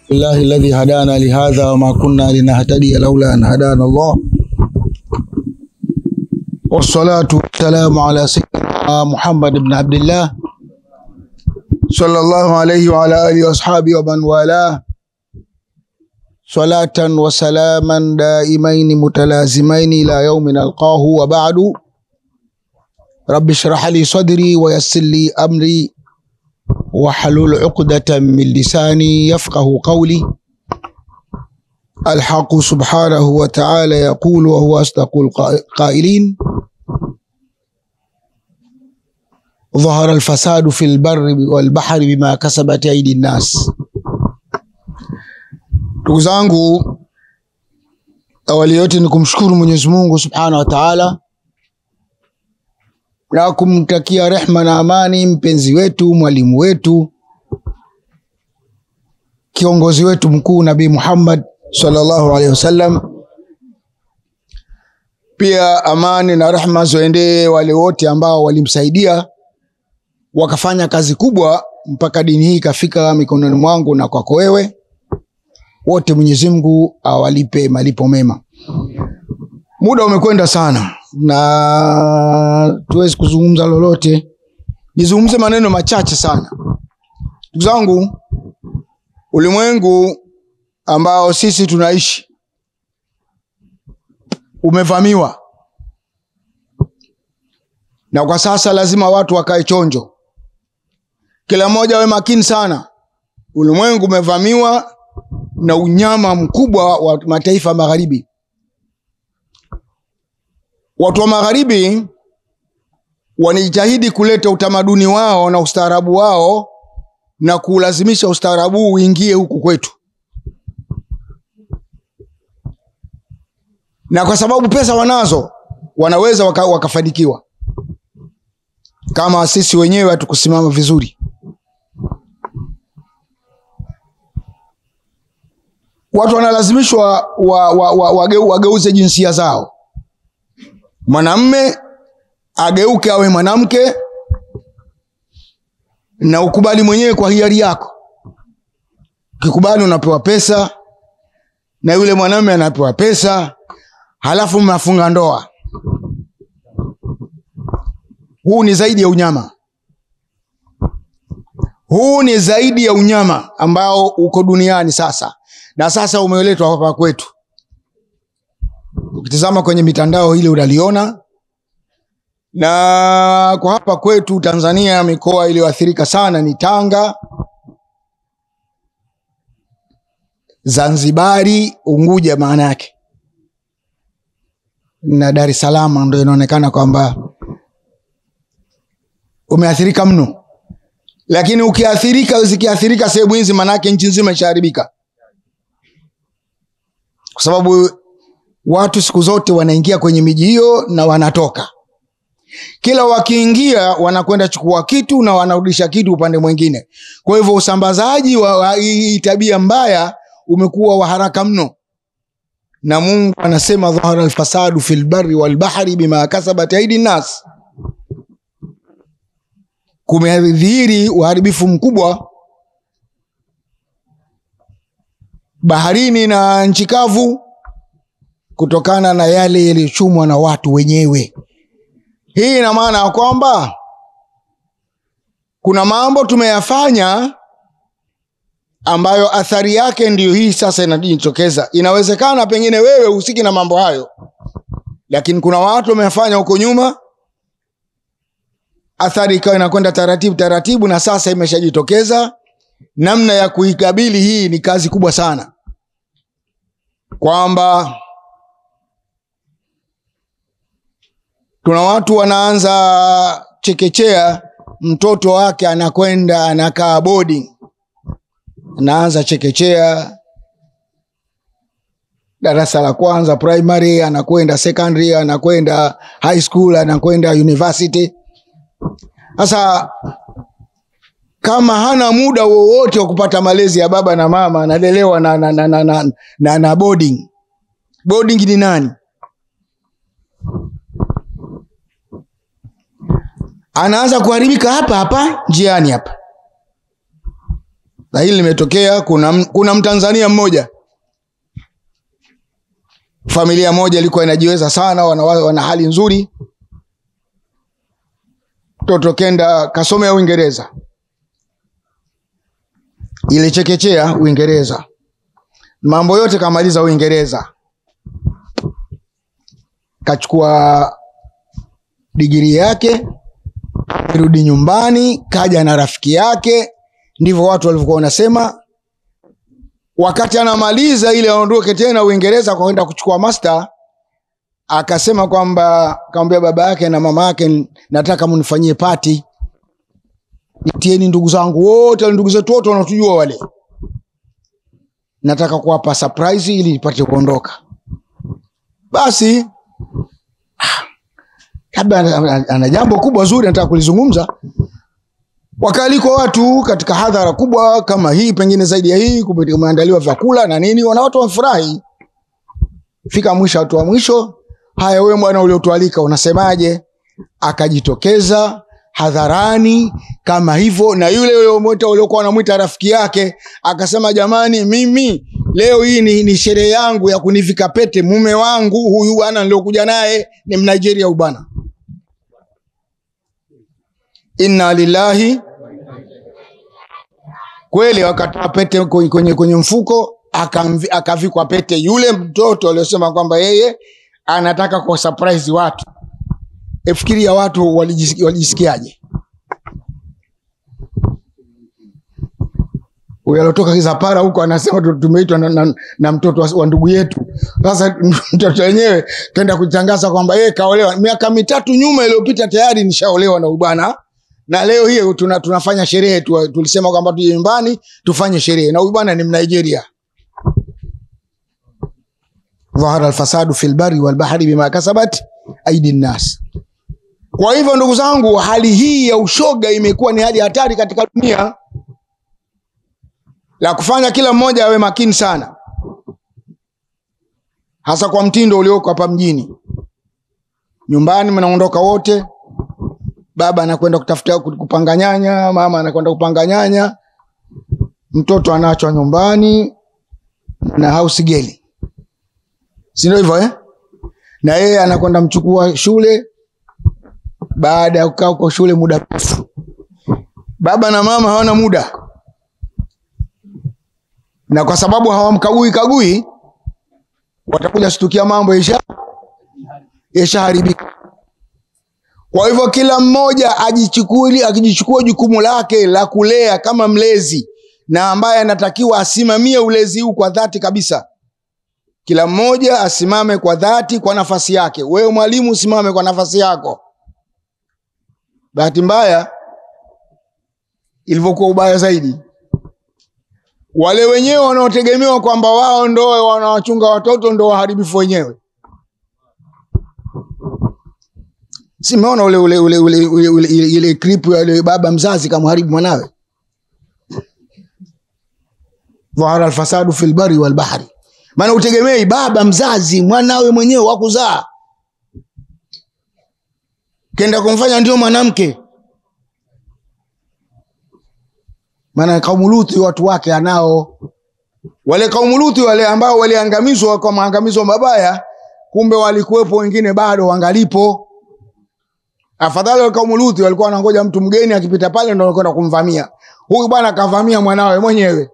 الله الذي هدانا لهذا وما كنا لنهتدي لولا أن هدانا الله والصلاة والسلام على سيدنا محمد بن عبد الله صلى الله عليه وعلى آله وأصحابه ومن والاه صلاة وسلاما دائمين متلازمين إلى يوم نلقاه وبعد رب اشرح لي صدري ويسر لي أمري واحلل عقدة من لساني يفقه قولي الحق سبحانه وتعالى يقول وهو أصدق القائلين ظهر الفساد في البر والبحر بما كسبت أيدي الناس ndugu zangu awali yote ni kumshukuru mwenyezi mungu subhanahu wa taala na kumtakia rehma na amani mpenzi wetu mwalimu wetu kiongozi wetu mkuu nabii muhammad sallallahu alaihi wasallam pia amani na rehma zoendee wale wote ambao walimsaidia wakafanya kazi kubwa mpaka dini hii ikafika mikononi mwangu na kwako wewe wote Mwenyezi Mungu awalipe malipo mema. Muda umekwenda sana na tuwezi kuzungumza lolote, nizungumze maneno machache sana. Ndugu zangu, ulimwengu ambao sisi tunaishi umevamiwa, na kwa sasa lazima watu wakae chonjo, kila mmoja awe makini sana. Ulimwengu umevamiwa na unyama mkubwa wa mataifa magharibi. Watu wa magharibi wanajitahidi kuleta utamaduni wao na ustaarabu wao na kuulazimisha ustaarabu uingie huku kwetu, na kwa sababu pesa wanazo wanaweza waka, wakafanikiwa kama sisi wenyewe hatukusimama vizuri. watu wanalazimishwa wa, wa, wa, wage, wageuze jinsia zao. Mwanamme ageuke awe mwanamke, na ukubali mwenyewe kwa hiari yako. Ukikubali unapewa pesa na yule mwanamme anapewa pesa, halafu mnafunga ndoa. Huu ni zaidi ya unyama, huu ni zaidi ya unyama ambao uko duniani sasa na sasa umeletwa hapa kwetu. Ukitizama kwenye mitandao ile unaliona, na kwa hapa kwetu Tanzania, mikoa iliyoathirika sana ni Tanga, Zanzibari, Unguja maana yake na Dar es Salaam, ndo inaonekana kwamba umeathirika mno, lakini ukiathirika, zikiathirika sehemu hizi, maanake nchi nzima ishaharibika kwa sababu watu siku zote wanaingia kwenye miji hiyo na wanatoka. Kila wakiingia wanakwenda chukua kitu na wanarudisha kitu upande mwingine. Kwa hivyo usambazaji wa hii tabia mbaya umekuwa wa haraka mno, na Mungu anasema dhahara alfasadu fil barri wal bahri bima kasabat aidi nas, kumedhihiri uharibifu mkubwa baharini na nchi kavu kutokana na yale yaliyochumwa na watu wenyewe. Hii ina maana ya kwamba kuna mambo tumeyafanya ambayo athari yake ndiyo hii sasa inajitokeza. Inawezekana pengine wewe husiki na mambo hayo, lakini kuna watu wamefanya huko nyuma, athari ikawa inakwenda taratibu taratibu, na sasa imeshajitokeza namna ya kuikabili hii ni kazi kubwa sana, kwamba tuna watu wanaanza chekechea, mtoto wake anakwenda anakaa boarding, anaanza chekechea darasa la kwanza primary, anakwenda secondary, anakwenda high school, anakwenda university. Sasa kama hana muda wowote wa kupata malezi ya baba na mama, analelewa na, na, na, na, na, na, na boarding. Boarding ni nani? Anaanza kuharibika hapa hapa njiani hapa. na hili limetokea kuna, kuna mtanzania mmoja familia moja ilikuwa inajiweza sana wana, wana hali nzuri mtoto kenda kasomea uingereza ilichekechea uingereza mambo yote kamaliza uingereza kachukua digiri yake rudi nyumbani kaja na rafiki yake ndivyo watu walivyokuwa wanasema wakati anamaliza ili aondoke tena uingereza kwa kwenda kuchukua master akasema kwamba kamwambia baba yake na mama yake nataka mnifanyie pati nitieni ndugu zangu wote ndugu zetu wote wanatujua wale nataka kuwapa surprise ili nipate kuondoka basi labda ana, ana jambo kubwa zuri nataka kulizungumza wakaalikwa watu katika hadhara kubwa kama hii pengine zaidi ya hii kumeandaliwa vyakula na nini wana watu wamefurahi fika mwisho watu wa mwisho haya wewe bwana uliotualika unasemaje akajitokeza hadharani kama hivyo na yule uliomwita uliokuwa wanamwita rafiki yake akasema jamani mimi leo hii ni, ni sherehe yangu ya kunivika pete mume wangu huyu bwana niliokuja naye ni mnigeria huyu bwana inna lillahi kweli wakatoa pete kwenye, kwenye, kwenye mfuko akavikwa pete yule mtoto aliosema kwamba yeye anataka kwa surprise watu efikiria watu walijisikiaje walijisikiaje huyu alotoka kizapara huko anasema tumeitwa na, na, na mtoto wa, wa ndugu yetu sasa mtoto wenyewe kenda kutangaza kwamba yeye kaolewa miaka mitatu nyuma iliyopita tayari nishaolewa na ubwana na leo hii tuna, tunafanya sherehe tu, tulisema kwamba tuje nyumbani tufanye sherehe na huyu bwana ni mnigeria dhahara alfasadu fi lbari walbahri bima kasabat aidi nnas kwa hivyo ndugu zangu hali hii ya ushoga imekuwa ni hali hatari katika dunia la kufanya kila mmoja awe makini sana hasa kwa mtindo ulioko hapa mjini nyumbani mnaondoka wote baba anakwenda kutafuta kupanga nyanya mama anakwenda kupanga nyanya mtoto anaachwa nyumbani na house girl si ndio hivyo eh? na yeye anakwenda mchukua shule baada ya kukaa huko shule muda mrefu baba na mama hawana muda na kwa sababu hawamkagui kagui watakuja shtukia mambo isha yashaharibika kwa hivyo kila mmoja ajichukuli akijichukua jukumu lake la kulea kama mlezi na ambaye anatakiwa asimamie ulezi huu kwa dhati kabisa kila mmoja asimame kwa dhati kwa nafasi yake wewe mwalimu usimame kwa nafasi yako bahati mbaya ilivyokuwa ubaya zaidi wale wenyewe wanaotegemewa kwamba wao ndo wanawachunga watoto ndo waharibifu wenyewe simeona ule ule ule ule ule ule ile ile clip ya yule baba mzazi kamharibu mwanawe dhahara alfasadu fil bari wal bahri maana utegemei baba mzazi mwanawe mwenyewe wakuzaa kenda kumfanya ndio mwanamke maana kaumu Luthi watu wake anao wale kaumu Luthi wale ambao waliangamizwa kwa maangamizo mabaya kumbe walikuwepo wengine bado wangalipo afadhali wale kaumu Luthi walikuwa wanangoja mtu mgeni akipita pale ndo wanakwenda kumvamia huyu bwana akavamia mwanawe mwenyewe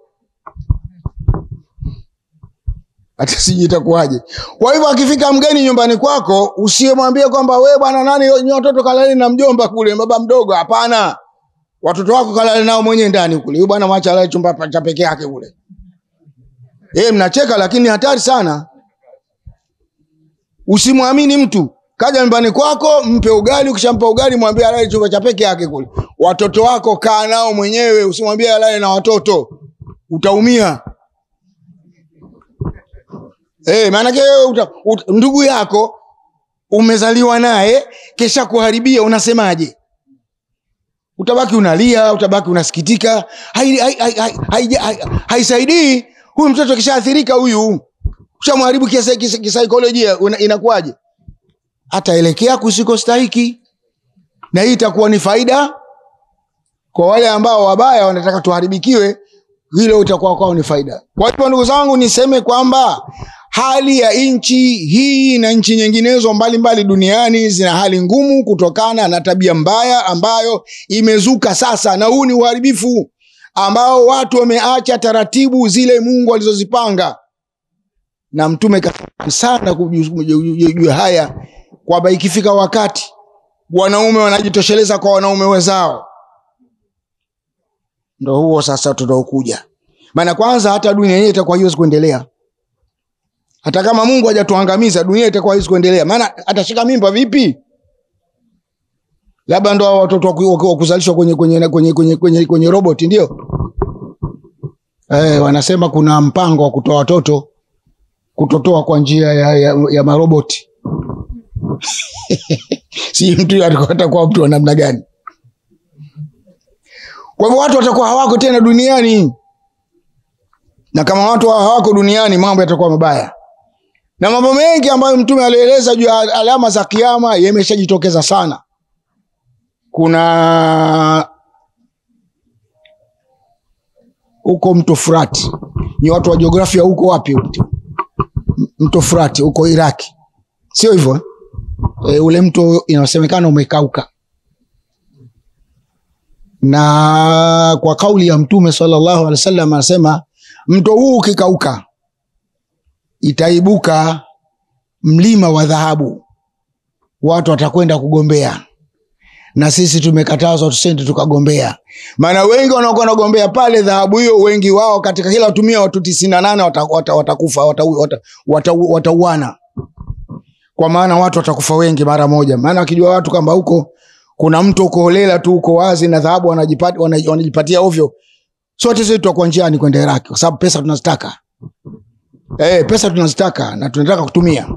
hata sijui itakuwaje kwa hivyo akifika mgeni nyumbani kwako usiemwambie kwamba we bwana nani nyi watoto kalali na mjomba kule baba mdogo hapana watoto wako kalale nao mwenyewe ndani kule huyu bwana mwacha alale chumba cha peke yake kule e, mnacheka lakini hatari sana usimwamini mtu kaja nyumbani kwako mpe ugali ukishampa ugali mwambie alale chumba cha peke yake kule watoto wako kaa nao mwenyewe usimwambie alale na watoto utaumia e, maanake uta, uta, ndugu yako umezaliwa naye kesha kuharibia unasemaje utabaki unalia utabaki unasikitika haisaidii hai, hai, hai, hai, hai, hai huyu mtoto kishaathirika huyu ushamharibu kisaikolojia inakuwaje ataelekea kusiko stahiki na hii itakuwa ni faida kwa wale ambao wabaya wanataka tuharibikiwe hilo itakuwa kwao ni faida. Kwa hivyo ndugu zangu, niseme kwamba hali ya nchi hii na nchi nyinginezo mbalimbali duniani zina hali ngumu kutokana na tabia mbaya ambayo imezuka sasa, na huu ni uharibifu ambao watu wameacha taratibu zile Mungu alizozipanga, na Mtume kasema sana kujua haya kwamba ikifika wakati wanaume wanajitosheleza kwa wanaume wenzao, ndo huo sasa tunaokuja. Maana kwanza hata dunia yenyewe itakuwa haiwezi kuendelea, hata kama Mungu hajatuangamiza dunia itakuwa haiwezi kuendelea. Maana atashika mimba vipi? Labda ndo watoto wa kuzalishwa kwenye, kwenye, kwenye, kwenye, kwenye, kwenye roboti ndio eh, wanasema kuna mpango wa kutoa watoto kutotoa kwa njia ya, ya, ya maroboti si mtu atakuwa mtu wa namna gani? Kwa hivyo watu watakuwa hawako tena duniani, na kama watu hawako duniani, mambo yatakuwa mabaya, na mambo mengi ambayo Mtume alieleza juu ya alama za Kiyama yameshajitokeza sana. Kuna huko mto Furati, ni watu wa jiografia huko wapi? Mto Furati huko Iraki, sio hivyo? E, ule mto inasemekana umekauka, na kwa kauli ya Mtume sallallahu alaihi wasallam anasema mto huu ukikauka itaibuka mlima wa dhahabu, watu watakwenda kugombea, na sisi tumekatazwa tusende tukagombea. Maana wengi wanaokuwa wanagombea pale dhahabu hiyo, wengi wao katika kila tumia watu tisini na nane watakufa, watauana kwa maana watu watakufa wengi mara moja. Maana wakijua watu kwamba huko kuna mto uko holela tu uko wazi na dhahabu wanajipatia, wanajipatia ovyo, sote sisi tutakuwa njiani kwenda Iraki kwa sababu pesa tunazitaka. Eh, pesa tunazitaka na tunataka kutumia.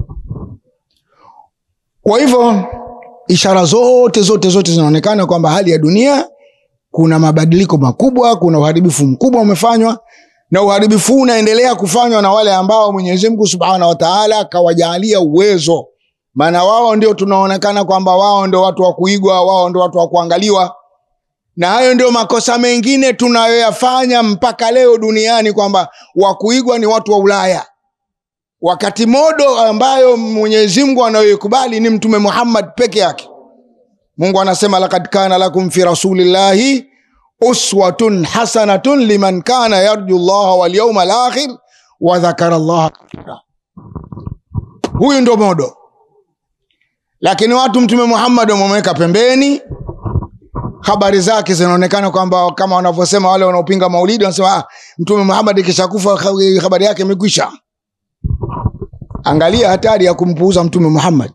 Kwa hivyo ishara zote zote zote zinaonekana kwamba hali ya dunia kuna mabadiliko makubwa, kuna uharibifu mkubwa umefanywa na uharibifu huu unaendelea kufanywa na wale ambao Mwenyezi Mungu Subhanahu wa Ta'ala kawajaalia uwezo. Maana wao ndio tunaonekana kwamba wao ndio watu wa kuigwa, wao ndio watu wa kuangaliwa, na hayo ndio makosa mengine tunayoyafanya mpaka leo duniani, kwamba wa kuigwa ni watu wa Ulaya, wakati modo ambayo Mwenyezi Mungu anayoikubali ni Mtume Muhammad peke yake. Mungu anasema lakad kana lakum fi rasulillahi uswatun hasanatun liman kana yarju llaha walyauma alakhir wa dhakara llaha kathira. Huyu ndo modo, lakini watu Mtume Muhammad wamemweka pembeni. Habari zake zinaonekana kwamba kama wanavyosema wale wanaopinga maulidi, wanasema ah, Mtume Muhammad kishakufa habari yake imekwisha. Angalia hatari ya kumpuuza Mtume Muhammad.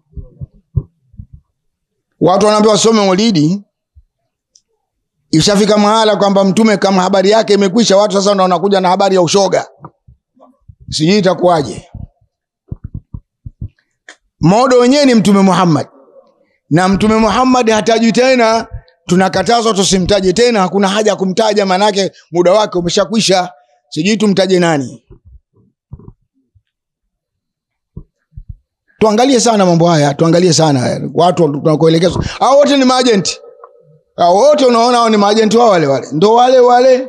Watu wanaambiwa wasome maulidi Ishafika mahala kwamba mtume kama habari yake imekwisha, watu sasa ndo wanakuja na habari ya ushoga, sijui itakuwaje. Modo wenyewe ni Mtume Muhammad, na Mtume Muhammad hatajwi tena, tunakatazwa tusimtaje tena. Hakuna haja ya kumtaja, maanake muda wake umeshakwisha. Sijui tumtaje nani? Tuangalie sana mambo haya, tuangalie sana haya. Watu tunakoelekezwa, hao wote ni maajenti hao wote unaona hao ni maajenti wao wale wale, ndo wale wale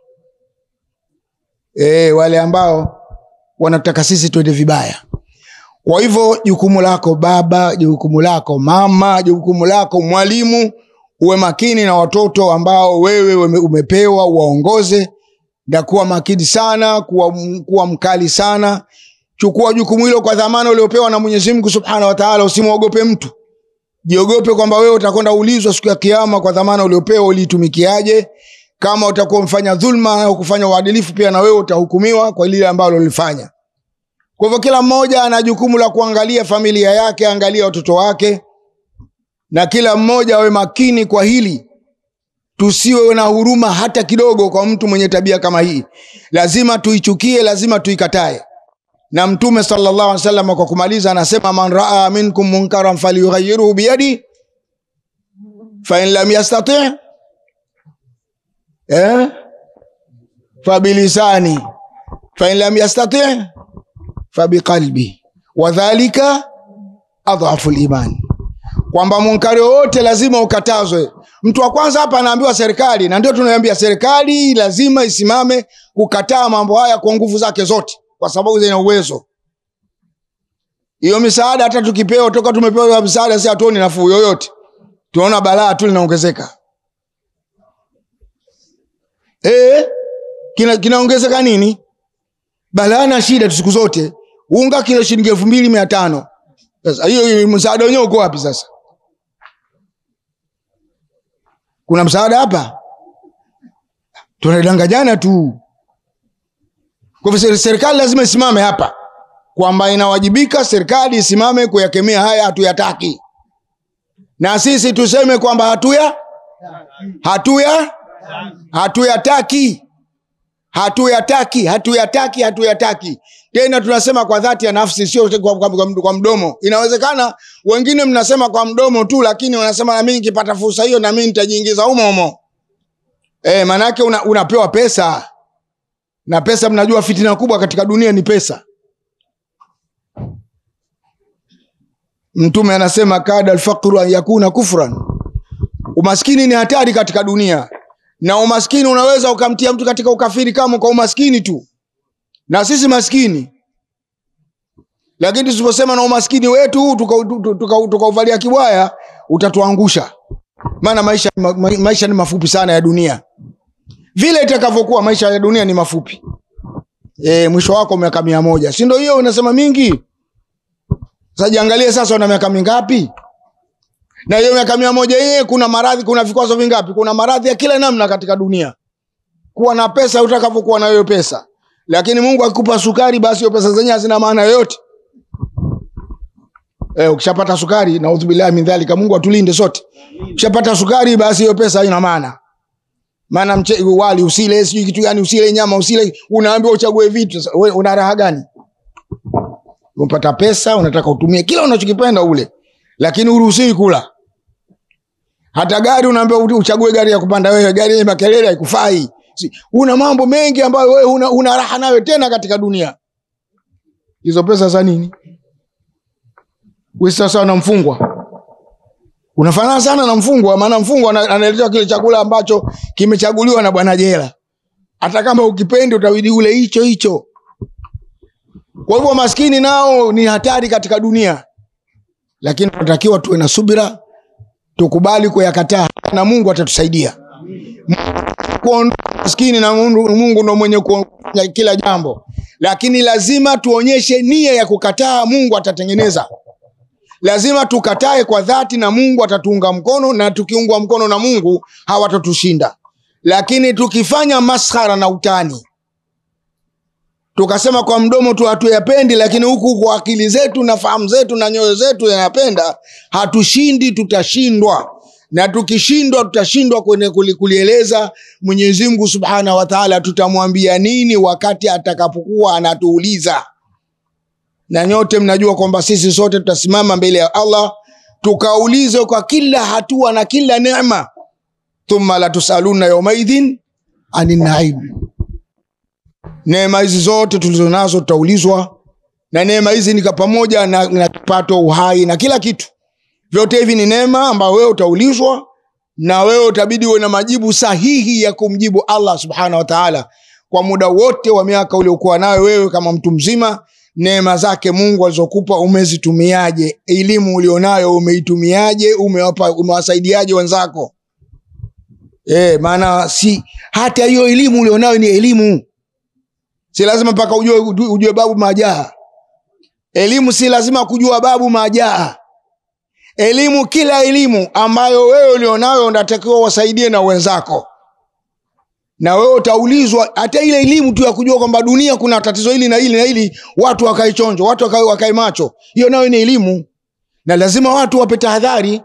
e, wale ambao wanataka sisi tuende vibaya. Kwa hivyo jukumu lako baba, jukumu lako mama, jukumu lako mwalimu, uwe makini na watoto ambao wewe umepewa uwaongoze, na kuwa makini sana, kuwa, kuwa mkali sana. Chukua jukumu hilo kwa dhamana uliopewa na Mwenyezi Mungu Subhanahu wa Ta'ala. Usimwogope mtu Jiogope kwamba wewe utakwenda ulizwa siku ya Kiyama kwa dhamana uliopewa, uliitumikiaje. Kama utakuwa mfanya dhulma au kufanya uadilifu, pia na wewe utahukumiwa kwa lile ambalo ulifanya. Kwa hivyo, kila mmoja ana jukumu la kuangalia familia yake, angalia watoto wake, na kila mmoja awe makini kwa hili. Tusiwe na huruma hata kidogo kwa mtu mwenye tabia kama hii. Lazima tuichukie, lazima tuikatae na Mtume sallallahu alaihi wasallam kwa kumaliza anasema, man raa minkum munkaran falyughayyirhu biyadi fa in lam yastati eh, fa bilisani fa in lam yastati fa biqalbi wa dhalika adhafu liman, kwamba munkari wowote lazima ukatazwe. mtu wa kwanza hapa anaambiwa serikali na ndio tunaambia serikali lazima isimame kukataa mambo haya kwa nguvu zake zote kwa sababu zina uwezo hiyo misaada hata tukipewa toka tumepewa misaada si hatuoni nafuu yoyote tunaona balaa tu linaongezeka e, kina, kinaongezeka nini balaa na shida tu siku zote unga kilo shilingi elfu mbili mia tano sasa hiyo msaada wenyewe uko wapi sasa kuna msaada hapa tunadanganyana tu kwa hivyo serikali lazima isimame hapa kwamba inawajibika serikali isimame kuyakemea haya hatuyataki na sisi tuseme kwamba hatuya hatuya hatuyataki hatuyataki hatuyataki hatuyataki tena tunasema kwa dhati ya nafsi sio kwa, kwa, kwa, kwa mdomo inawezekana wengine mnasema kwa mdomo tu lakini wanasema nami nikipata fursa hiyo nami nitajiingiza humo humo e, maanaake una, unapewa pesa na pesa mnajua fitina kubwa katika dunia ni pesa mtume anasema kada alfaqru an yakuna kufran umaskini ni hatari katika dunia na umaskini unaweza ukamtia mtu katika ukafiri kama kwa umaskini tu na sisi maskini lakini tusiposema na umaskini wetu huu tukauvalia tuka, tuka, tuka kibwaya utatuangusha maana maisha, ma, maisha ni mafupi sana ya dunia vile itakavyokuwa maisha ya dunia ni mafupi e, mwisho wako miaka mia moja si ndo hiyo unasema mingi sasa jiangalie sasa una miaka mingapi na hiyo miaka mia moja yenyewe kuna maradhi kuna vikwazo vingapi kuna maradhi ya kila namna katika dunia kuwa na pesa utakavyokuwa na hiyo pesa lakini mungu akikupa sukari basi hiyo pesa zenyewe hazina maana yoyote e, ukishapata sukari naudhubillahi min dhalika mungu atulinde sote ukishapata sukari basi hiyo pesa haina maana maana mche, wali usile sijui kitu gani usile nyama usile unaambiwa uchague vitu sasa we, una raha gani umepata pesa unataka utumie kila unachokipenda ule lakini uruhusiwi kula hata gari unaambiwa uchague gari ya kupanda wewe gari yenye makelele haikufai si, una mambo mengi ambayo wewe una, una raha nayo tena katika dunia hizo pesa za nini sasa na mfungwa unafanana sana na mfungwa maana mfungwa analetewa kile chakula ambacho kimechaguliwa na bwana jela hata kama ukipendi utabidi ule hicho hicho kwa hivyo maskini nao ni hatari katika dunia lakini tunatakiwa tuwe na subira tukubali kuyakataa na mungu atatusaidia kuondoa maskini na mungu, mungu ndo mwenye kuonya kila jambo lakini lazima tuonyeshe nia ya kukataa mungu atatengeneza lazima tukatae kwa dhati na mungu atatuunga mkono na tukiungwa mkono na mungu hawatatushinda lakini tukifanya maskhara na utani tukasema kwa mdomo tu hatuyapendi lakini huku kwa akili zetu na fahamu zetu na nyoyo zetu yanapenda hatushindi tutashindwa na tukishindwa tutashindwa kwenye kulieleza mwenyezi mungu subhanahu wataala tutamwambia nini wakati atakapokuwa anatuuliza na nyote mnajua kwamba sisi sote tutasimama mbele ya allah tukaulizwe kwa kila hatua na kila nema thumma latusaluna yaumaidhin ani naim neema hizi zote tulizonazo tutaulizwa na neema hizi nika pamoja na, na kipato uhai na kila kitu vyote hivi ni neema ambayo wewe utaulizwa na wewe utabidi uwe na majibu sahihi ya kumjibu allah subhanahu wataala kwa muda wote wa miaka uliokuwa nayo wewe kama mtu mzima neema zake mungu alizokupa umezitumiaje elimu ulionayo umeitumiaje umewapa umewasaidiaje wenzako e, maana si hata hiyo elimu ulionayo ni elimu si lazima mpaka ujue, ujue babu majaa elimu si lazima kujua babu majaa elimu kila elimu ambayo wewe ulionayo unatakiwa wasaidie na wenzako na wewe utaulizwa hata ile elimu tu ya kujua kwamba dunia kuna tatizo hili na hili na hili watu wakae chonjo watu wakae, wakae macho hiyo nayo ni elimu na lazima watu wape tahadhari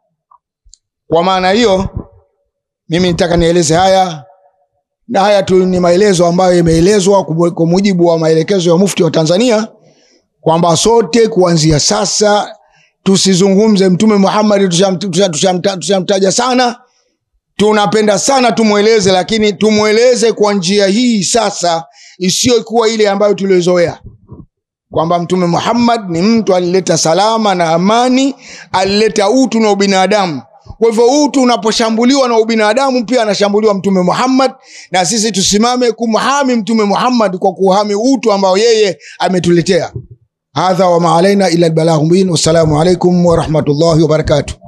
kwa maana hiyo mimi nitaka nieleze haya na haya tu ni maelezo ambayo yameelezwa kwa mujibu wa maelekezo ya mufti wa tanzania kwamba sote kuanzia sasa tusizungumze mtume muhammadi tushamtaja tusham, tusham, tusham sana tunapenda sana tumweleze lakini tumweleze kwa njia hii sasa isiyokuwa ile ambayo tuliozoea kwamba mtume muhammad ni mtu alileta salama na amani alileta utu na ubinadamu kwa hivyo utu unaposhambuliwa na ubinadamu pia anashambuliwa mtume muhammad na sisi tusimame kumhami mtume muhammad kwa kuhami utu ambao yeye ametuletea hadha wama alaina ila lbalaghu mubin wassalamu alaikum warahmatullahi wabarakatuh